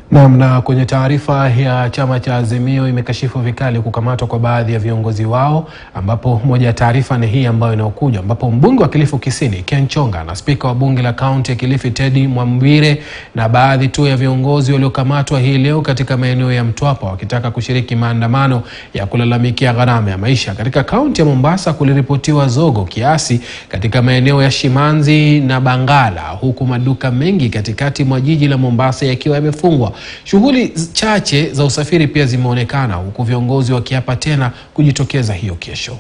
Naam, na kwenye taarifa ya chama cha Azimio imekashifu vikali kukamatwa kwa baadhi ya viongozi wao, ambapo moja ya taarifa ni hii ambayo inayokuja, ambapo mbunge wa Kilifi Kusini Ken Chonga na spika wa bunge la kaunti ya Kilifi Teddy Mwambire na baadhi tu ya viongozi waliokamatwa hii leo katika maeneo ya Mtwapa wakitaka kushiriki maandamano ya kulalamikia gharama ya maisha. Katika kaunti ya Mombasa kuliripotiwa zogo kiasi katika maeneo ya Shimanzi na Bangala, huku maduka mengi katikati mwa jiji la Mombasa yakiwa yamefungwa. Shughuli chache za usafiri pia zimeonekana huku viongozi wakiapa tena kujitokeza hiyo kesho.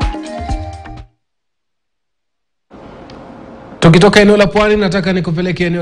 Tukitoka eneo la Pwani, nataka nikupeleke eneo